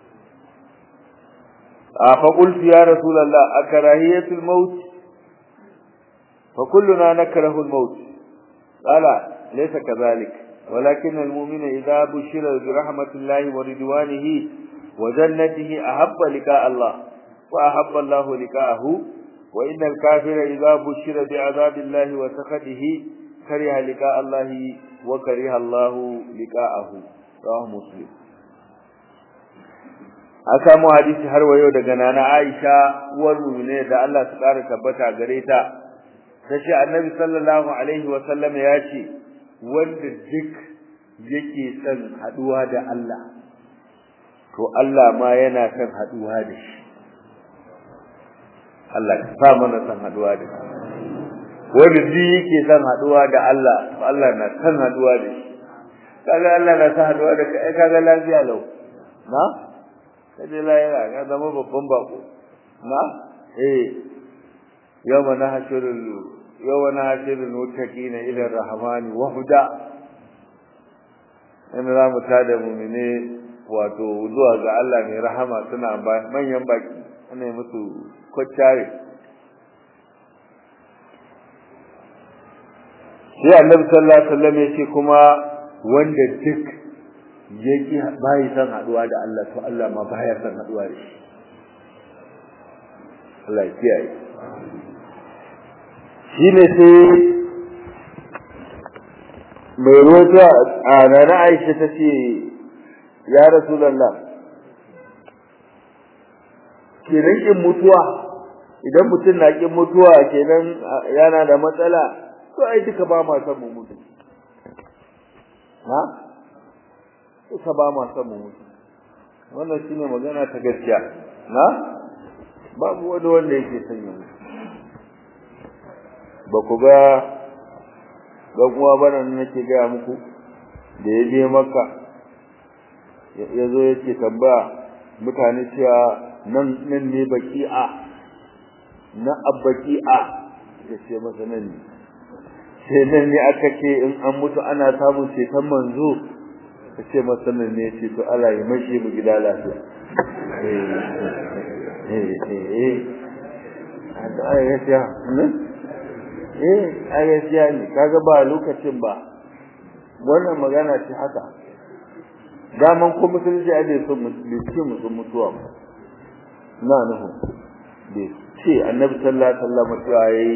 فقلت يا رسول الله أكراهية الموت فكلنا نكره الموت qala laysa kadhalik ولكن المؤمن إذا بشر برحمة الله ورضوانه وجنته أحب لقاء الله وأحب الله لقاءه وإن الكافر إذا بشر بعذاب الله وسخطه كره لقاء الله وكره الله لقاءه رواه مسلم aka mu hadisi har wayo daga nana Aisha uwar mu'mine da Allah su kara tabbata gare ta tace Annabi sallallahu alaihi wa sallam ya ce wanda duk yake son haduwa da Allah to Allah ma yana son haduwa da shi Allah ka sa mana son haduwa da shi wanda duk yake son haduwa da Allah to Allah na son haduwa da shi kaga Allah na son haduwa da kai kaga lafiya lau na kaje lahira ka zama babban bako na eh yawma nahshurul yawma nahshurul muttaqina ila ar-rahmani wahda in za mu tada mu'mine wato zuwa ga Allah mai rahama suna manyan baki ana yi musu kwaccare sai annabi sallallahu alaihi wasallam ya ce kuma wanda duk yake bai san haduwa da Allah to Allah ma baya san haduwa da shi Allah ya kiyaye shine sai mai rota a nana Aisha tace ya Rasulullah kenan kin mutuwa idan mutum na kin mutuwa kenan yana da matsala to ai duka ba ma san mu mutu ha duka ba ma san mu mutu wannan shine magana ta gaskiya na babu wani wanda yake son ya mutu ba ku ga dan uwa bana nake ga muku da ya je makka ya zo yake tambaya mutane cewa nan nan ne baki'a na abbaki'a ya ce masa nan ne sai nan ne aka ce in an mutu ana samun ceton manzo ka ce masa nan ne ce to Allah ya mashi mu gida lafiya eh eh eh da ai gaskiya ne eh ai gaskiya ne kaga ba lokacin ba wannan magana ce haka daman ko musulunci a bai so mutum mutuwa ba na nuhu bai ce annabi sallallahu alaihi wasallam cewa yayi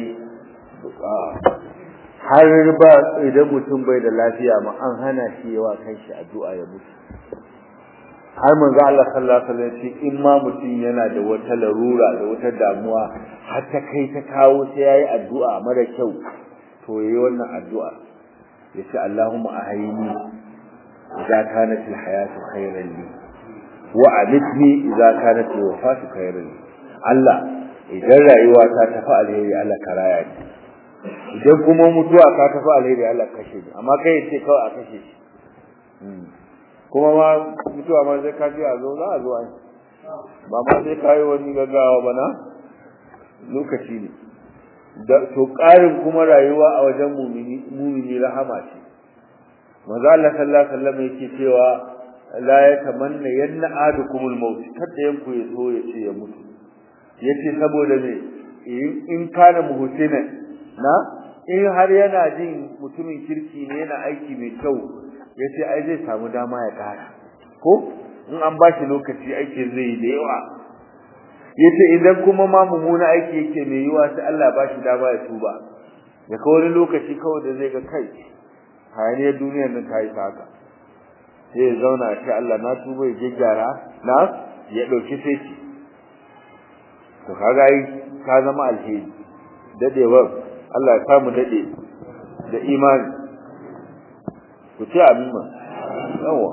har ba idan mutum bai da lafiya ma an hana shi yawa kanshi addu'a ya mutu har manzo Allah sallallahu alaihi wasallam ce in ma mutum yana da wata larura da wata damuwa har ta kai ta kawo sai yayi addu'a mara kyau to yayi wannan addu'a yace Allahumma ahayni idza kanat alhayatu khayran li wa amitni idza kanat alwafatu khayran li Allah idan rayuwa ta tafi alheri Allah ka raya ni idan kuma mutuwa ka tafi alheri Allah kashe ni amma kai ce kawai a kashe shi kuma ma mutuwa ma sai ka ji a zo za a zo ai ba ma sai ka yi wani gaggawa ba na lokaci ne da to ƙarin kuma rayuwa a wajen mumini mumini rahama ce manzo Allah sallallahu alaihi wasallam yake cewa la yatamanna yanna adukumul maut kada yanku ya so ya ce ya mutu yace saboda me in kana muhsina na in har yana jin mutumin kirki ne yana aiki mai kyau yace ai zai samu dama ya kara ko in an ba shi lokaci aiki zai yi da yawa yace idan kuma ma mummuna aiki yake mai yiwa sai Allah ba shi dama ya tuba ya kawo wani lokaci kawai da zai ga kai hayaniyar duniyar nan ta yi haka sai ya zauna a ce Allah na tuba ya gyara na ya ɗauki sai to kaga yi ka zama alheri dadewar Allah ya samu dade da imani ku ce amin ma yawa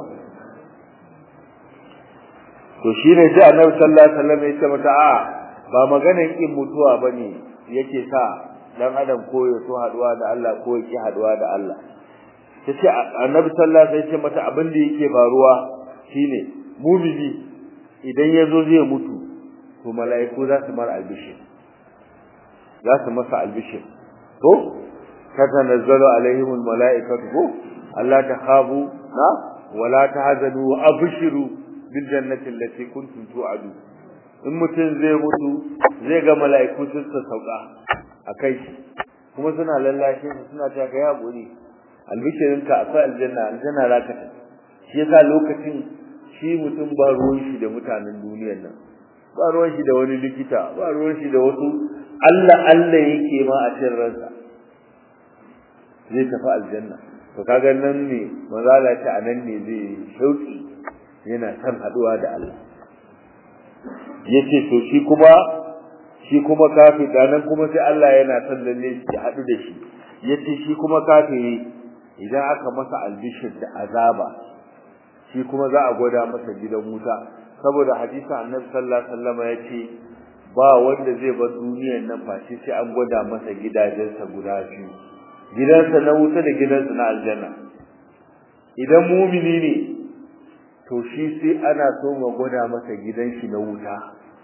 to shine sai Annabi sallallahu alaihi wasallam ya ce mata a ba maganar kin mutuwa bane yake sa dan adam ko ya so haduwa da Allah ko ya ki haduwa da Allah tace Annabi sallallahu alaihi wasallam ya ce mata abin da yake faruwa shine mumini idan yazo zai mutu to mala'iku za su mar albishir za su masa albishir to tatanazzalu alaihimul mala'ikatu ko Allah ta khabu na wala tahzanu wa abshiru bil jannati allati kuntum tu'adu in mutum zai mutu zai ga mala'iku sun sauka akai shi kuma suna lallashe shi suna ta kai hakuri albishirinka akwai aljanna aljanna za ka shi yasa lokacin shi mutum ba ruwan shi da mutanen duniyar nan ba ruwan shi da wani likita ba ruwan shi da wasu Allah Allah yake ma a cikin ransa zai tafi aljanna to kaga nan ne mazala ta anan ne zai shauki yana san haduwa da Allah yace to shi kuma shi kuma kafi nan kuma sai Allah yana son lalle shi hadu da shi yace shi kuma kafiri idan aka masa albishir da azaba shi kuma za a gwada masa gidan wuta saboda hadisin Annabi sallallahu alaihi wasallam yace ba wanda zai bar duniyar nan face sai an gwada masa gidajensa guda biyu gidansa na wuta da gidansa na aljanna idan mumini ne to shi sai ana so ma gwada masa gidan shi na wuta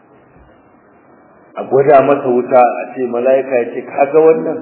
a gwada masa wuta a ce mala'ika ya ce kaga wannan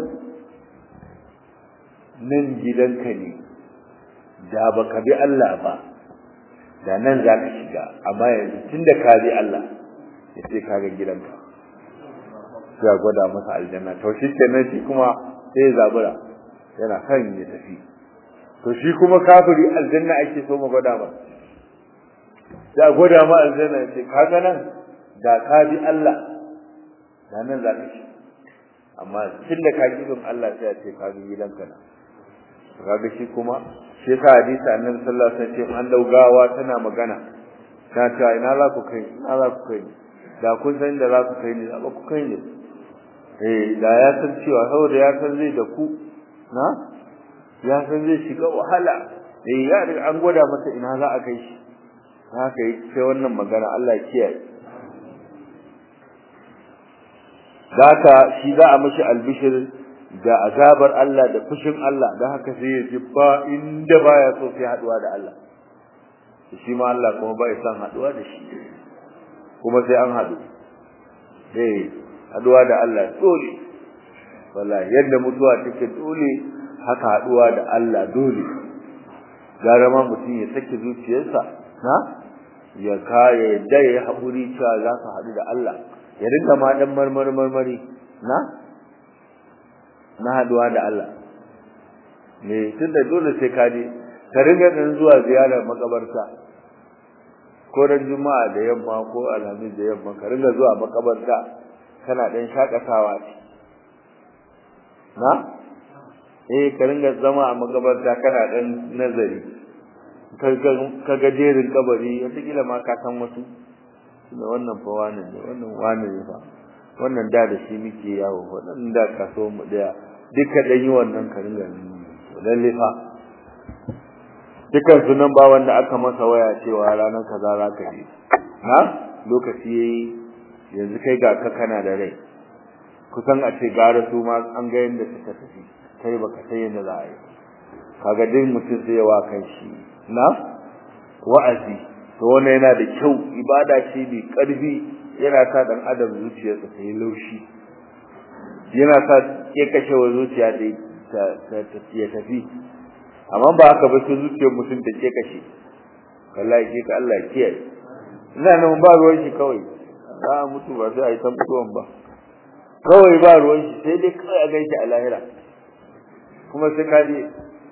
nan gidanka ne da baka bi Allah ba da nan za ka shiga amma yanzu tunda ka bi Allah ya ce kaga gidanka sai a gwada masa aljanna to shi kenan shi kuma sai ya zabura yana kan ya tafi to shi kuma kafiri aljanna ake so mu gwada ba da gwada ma aljanna ya ce kaga nan da ka bi Allah da nan za ka ci amma tun da ka bin Allah sai ya ce ka bi gidanka na kaga shi kuma shi yasa hadisi annabi sallallahu alaihi wasallam an daugawa tana magana ta ce ina za ku kai ina za ku kai da kun san da za ku kai ne ba ku kai ne eh da ya san cewa saboda ya san zai da ku na ya san zai shiga wahala eh ya an gwada masa ina za a kai shi haka yi sai wannan magana Allah kiyaye Daka shi za a mishi albishir da azabar Allah da fushin Allah da haka sai ya ji ba inda baya so sai haduwa da Allah shi ma Allah kuma bai san haduwa da shi kuma sai an hadu eh haduwa da Allah dole wallahi yadda mutuwa take dole haka haduwa da Allah dole gara ma mutum ya sake zuciyarsa na ya kaya yadda ya haƙuri cewa za su haɗu da Allah ya rinka ma ɗan marmari marmari na na haɗuwa da Allah me tun da dole sai ka je ka ringa ɗan zuwa ziyarar makabarta ko ran juma'a da yamma ko alhamis da yamma ka ringa zuwa makabarta kana ɗan shakatawa ce na eh ka ringa zama a makabarta kana ɗan nazari ka ga jerin kabari wataƙila ma ka san wasu da wannan fa wani ne wannan wani ne fa wannan da da shi muke yawo wannan da kaso mu daya duka dan yi wannan ka ringa lalle fa dukan sunan ba wanda aka masa waya cewa ranar kaza za ka je ha lokaci yayi yanzu kai ga ka kana da rai kusan a ce gara su ma an ga yanda suka tafi kai baka sai yanda za a yi kaga dai mutum zai wa kan shi na wa'azi to wannan yana da kyau ibada ce mai karfi yana sa dan adam zuciyarsa ta yi laushi yana sa ke kashe wa zuciya da ta ya tafi amma ba haka ba sai zuciyar mutum ta ke kashe wallahi ke ka Allah kiyaye ina nan ba ruwan shi kawai za a mutu ba sai a yi tambuwan ba kawai ba ruwan shi sai dai kawai a gaishe a lahira kuma sai ka je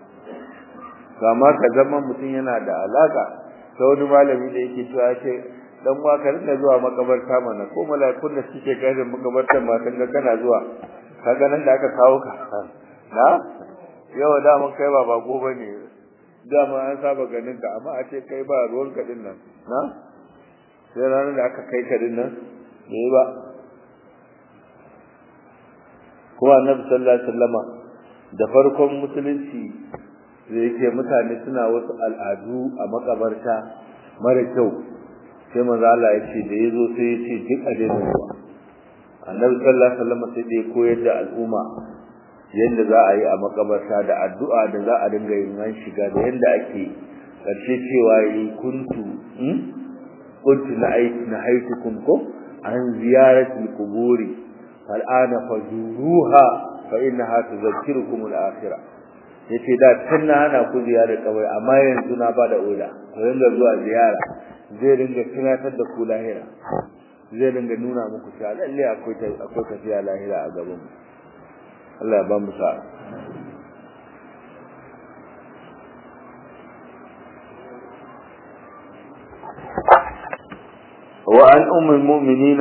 kama ka zama mutum yana da alaka ta wani malami da yake cewa ce dan uwa ka rinka zuwa makabarta mana ko mala'ikun da suke gadin makabartar ma kan ga kana zuwa kaga nan da aka kawo ka na yau da mun kai ba bako bane dama an saba ganin ka amma a ce kai ba ruwan ka din nan na sai ranar da aka kai ka din nan bai ba kuma annabi sallallahu alaihi wasallama da farkon musulunci da yake mutane suna wasu al'adu a makabarta mara kyau sai manzo Allah ya ce da yazo sai ya ce duk a daina zuwa annabi sallallahu alaihi wasallam sai da ya koyar da al'umma yanda za a yi a makabarta da addu'a da za a dinga yin an shiga da yanda ake karshe cewa yi kuntu kuntu na aiki na haitukum ko an ziyarati kuburi fal'ana fazuruha fa innaha tudhakkirukum al-akhirah yace da tun na hana ku ziyarar kabari amma yanzu na bada oda ku ringa zuwa ziyara zai ringa tunatar da ku lahira zai ringa nuna muku cewa lalle akwai akwai tafiya lahira a gaban mu Allah ya ba mu sa'a وعن أم المؤمنين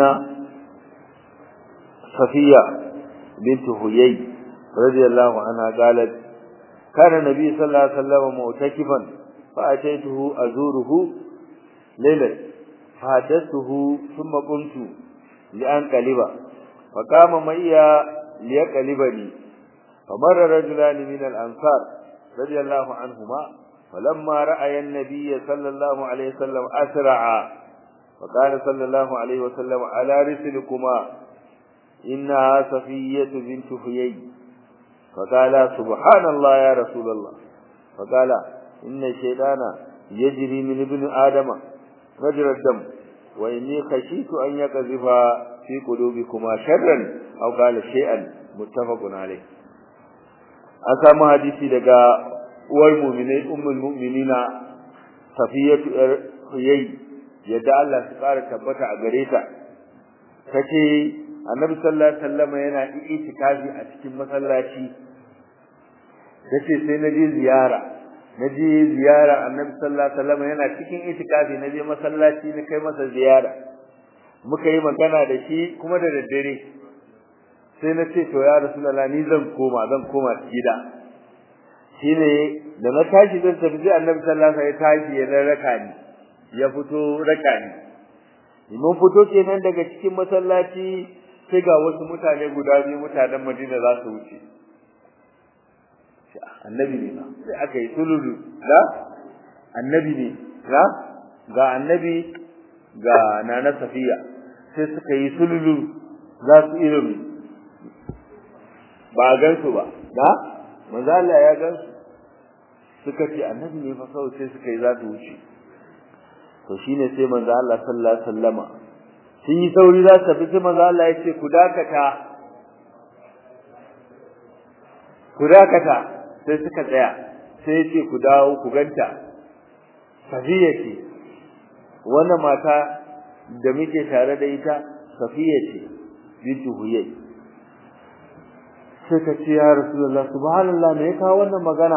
صفية بنت هيي رضي الله عنها قالت كان النبي صلى الله عليه وسلم معتكفا فأتيته أزوره ليلة فحدثته ثم قمت لأنقلب فقام معي ليقلبني فمر رجلان من الأنصار رضي الله عنهما فلما رأى النبي صلى الله عليه وسلم أسرع فقال صلى الله عليه وسلم على رسلكما إنها صفية بنت حيي فقال سبحان الله يا رسول الله فقال إن الشيطان يجري من ابن آدم مجرى الدم وإني خشيت أن يقذف في قلوبكما شرا أو قال شيئا متفق عليه أسامة حديثي لقى uwar mu'minai ummul mu'minina safiyatu huyay yadda Allah su ƙara tabbata a gare ta kace annabi sallallahu alaihi wasallam yana itikafi a cikin masallaci kace sai na je ziyara na je ziyara annabi sallallahu alaihi wasallam yana cikin itikafi na je masallaci na kai masa ziyara muka yi magana da shi kuma da daddare sai na ce to ya rasulullah ni zan koma zan koma gida shine da na tashi zan tafi sai annabi sallallahu alaihi wasallam ya tashi ya raka ni ya fito raka ni mun fito kenan daga cikin masallaci sai ga wasu mutane guda biyu mutanen Madina za su wuce annabi ne ba sai aka yi sululu da annabi ne ga ga annabi ga nana safiya sai suka yi sululu za su irin ba gansu ba da manzo Allah ya gansu suka ce annabi ne fa kawai sai suka yi za su wuce to shine sai manzo Allah sallallahu alaihi wasallama sun yi sauri za su tafi sai manzo Allah ya ce ku dakata ku dakata sai suka tsaya sai ya ce ku dawo ku ganta safiya ce wannan mata da muke tare da ita safiya ce bintu huyay sai ka ce ya rasulullah subhanallah me ya kawo wannan magana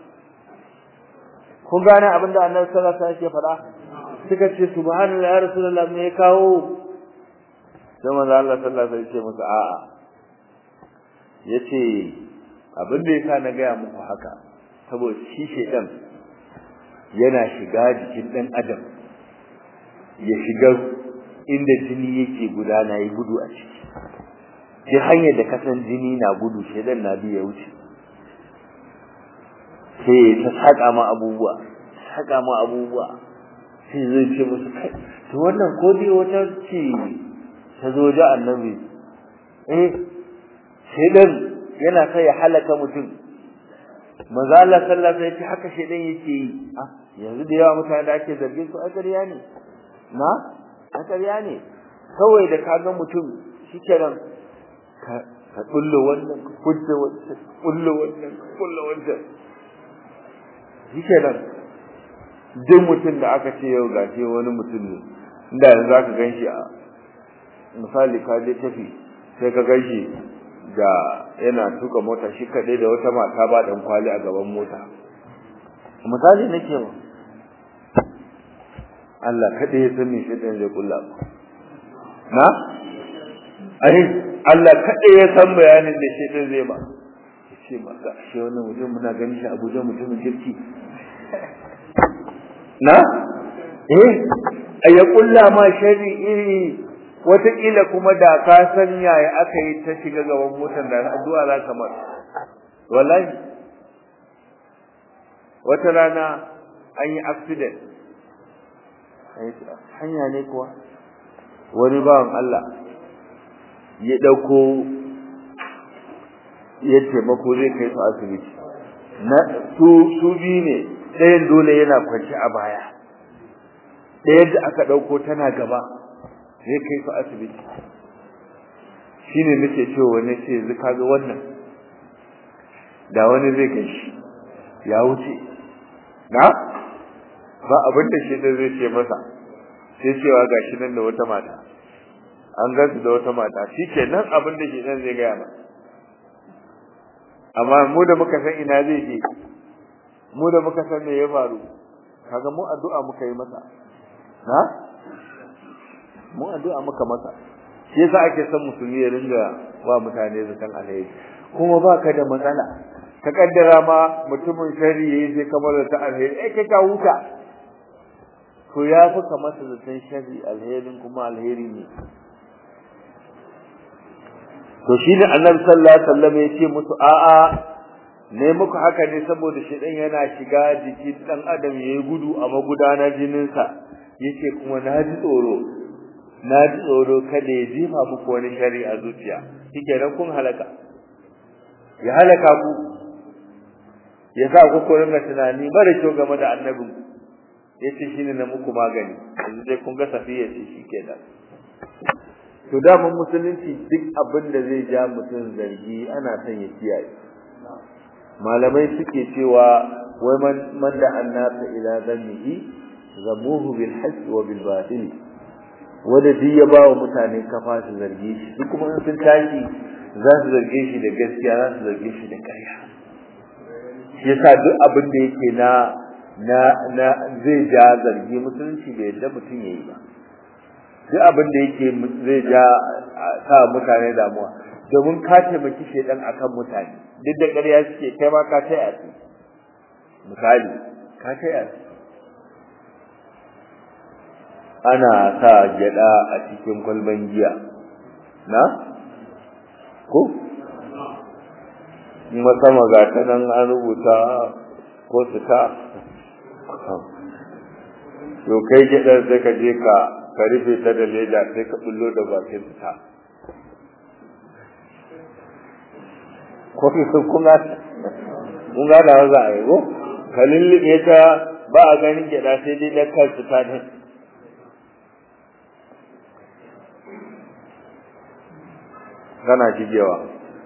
kun gane abin da annabi sallallahu alaihi wasallam yake faɗa suka ce subhanallah ya rasulullah me ya kawo sai manzo Allah sallallahu alaihi wasallam ya ce musu a'a yace abin da yasa na gaya muku haka saboda shi shedan yana shiga jikin dan adam ya shiga inda jini yake gudana yi gudu a ciki duk hanyar da kasan jini na gudu shedan na biya wuce sai ta saka ma abubuwa saka ma abubuwa sai zai ce musu kai to wannan ko dai wata ce ta zo da annabi eh shedan yana kai ya halaka mutum manzo Allah sallallahu alaihi wasallam haka shedan yake yi ah yanzu da yawa mutane da ake zargin su a ƙarya ne na a ƙarya ne kawai da kaga mutum shikenan ka ka kullu wannan ka kudda wannan kullu wannan ka kullu wannan shikenan duk mutum da aka ce yau gashi wani mutum ne inda yanzu zaka ganshi a misali ka je tafi sai ka ganshi da yana tuka mota shi kadai da wata mata ba dan kwali a gaban mota misali nake ma Allah kadai ya san me shi dan zai kulla na ai Allah kadai ya san bayanin da shi dan zai ba ce ba ga shi wannan mutum muna ganin shi Abuja mutumin kirki na eh ay kulla ma shari iri wataƙila kuma da ka san yaya aka yi ta shiga gaban motar da addu'a za ka mar wallahi wata rana an yi accident hanya ne kuwa wani bawan Allah ya ɗauko ya taimako zai kai su asibiti na su su biyu ne ɗayan dole yana kwanci a baya ɗaya da aka ɗauko tana gaba zai kai su asibiti shine nake cewa wani ce yanzu kaga wannan da wani zai kai shi ya wuce na ba abin da shi zai ce masa sai cewa gashi nan da wata mata an gansu da wata mata shi ke nan abin da shi nan zai gaya ma amma mu da muka san ina zai je mu da muka san me ya faru kaga mu addu'a muka yi masa na mun addu'a maka masa shi yasa ake son musulmi ya ringa wa mutane zaton alheri kuma baka da matsala ka kaddara ma mutumin shari yayi sai kamar da ta alheri eh kai ka huta to ya fi ka masa zaton shari alherin kuma alheri ne to shi ne annabi sallallahu alaihi wasallam ya ce musu a'a ne muku haka ne saboda shedan yana shiga jikin dan adam yayi gudu a magudanar jininsa yace kuma na ji tsoro na ji tsoro kada ya jefa muku wani shari a zuciya shikenan kun halaka ya halaka ku ya sa ku ringa tunani mara kyau game da annabin yace shine na muku magani yanzu dai kun ga safiya ce shikenan to da mun musulunci duk abin da zai ja mutum zargi ana son ya kiyaye malamai suke cewa wai man man da annasa ila dhannihi zamuhu bil haqq wa bil batil wanda duk ya ba wa mutane kafa su zarge shi duk kuma in sun tashi za su zarge shi da gaskiya za su zarge shi da ƙarya shi yasa duk abin da yake na na na zai ja zargi musulunci bai yadda mutum yayi ba duk abin da yake zai ja sa mutane damuwa domin ka taimaki shedan akan mutane duk da ƙarya suke kai ma ka taya su misali ka taya su ana sa gyada a cikin kwalban giya na ko sama ga ta nan an rubuta ko su ta to kai gyadar sai ka je ka ka rufe ta da leda sai ka bullo da bakin ta ko kuma kun ga da za a yi ko ka lullube ta ba a ganin gyada sai dai da kansu ta ne kana shigewa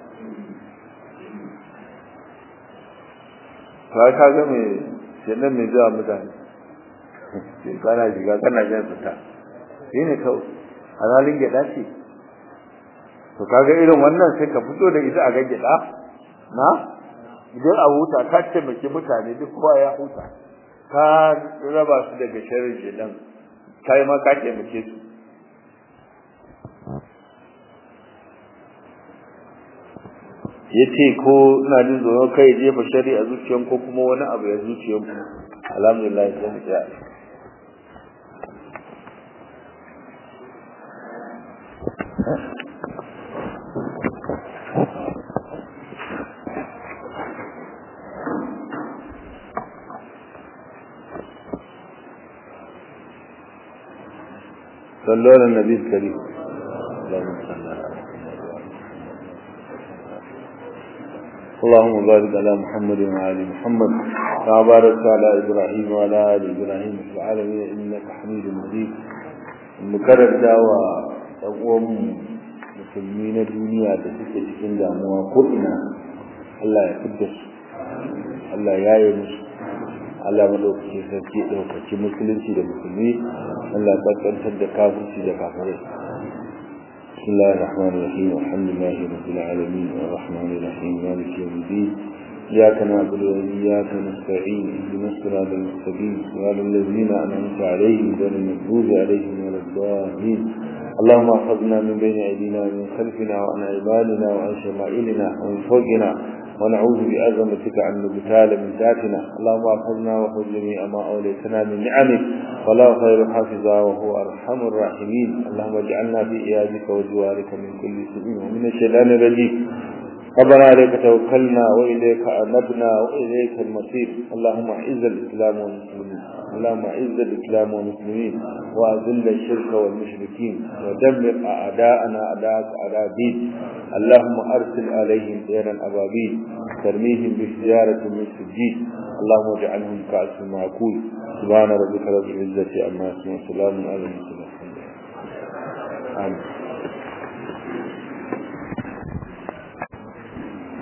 ka ka ga me shenan me zuwa mutane kana shiga kana jan fita shi ne kawai halalin gyaɗa ce to kaga irin wannan sai ka fito da ita a ga gyaɗa na idan a huta ka taimaki mutane duk kowa ya huta ka raba su daga sharrin shedan kai ma ka taimake su yace ko ina jin tsoron kai jefa shari a zuciyan ko kuma wani abu ya zuciyan ku alhamdulillah sai mu tsaya صلوا على النبي الكريم اللهم صل على اللهم بارك على محمد وعلى محمد كما باركت على ابراهيم وعلى ال ابراهيم في العالمين انك حميد مجيد mukarar dawa ɗan uwan musulmi na duniya da suke cikin damuwa ko ina Allah ya fidda su Allah ya yi musu Allah madaukakin sarki ɗaukaki musulunci da musulmi Allah ya kaskantar da kafirci da kafirai بسم الله الرحمن الرحيم الحمد لله رب العالمين الرحمن الرحيم مالك يوم الدين إياك نعبد وإياك نستعين اهدنا الصراط المستقيم صراط الذين أنعمت عليهم غير المغضوب عليهم ولا الضالين اللهم احفظنا من بين أيدينا ومن خلفنا وعن عبادنا وعن شمائلنا ومن فوقنا ونعوذ بعظمتك عن نبتال من ذاتنا اللهم احفظنا وخذ جميع ما اوليتنا من نعمك فلا خير حافظا وهو ارحم الراحمين اللهم اجعلنا في ايادك وجوارك من كل سوء ومن الشيطان الرجيم ربنا عليك توكلنا واليك انبنا واليك المصير اللهم اعز الاسلام والمسلمين اللهم اعز الاسلام والمسلمين واذل الشرك والمشركين ودمر اعداءنا اعداءك اعداء الدين اللهم ارسل عليهم طيرا ابابيل ترميهم بحجاره من سجيل اللهم اجعلهم كأس معقول سبحان ربك رب العزه عما يصفون وسلام على المرسلين آمين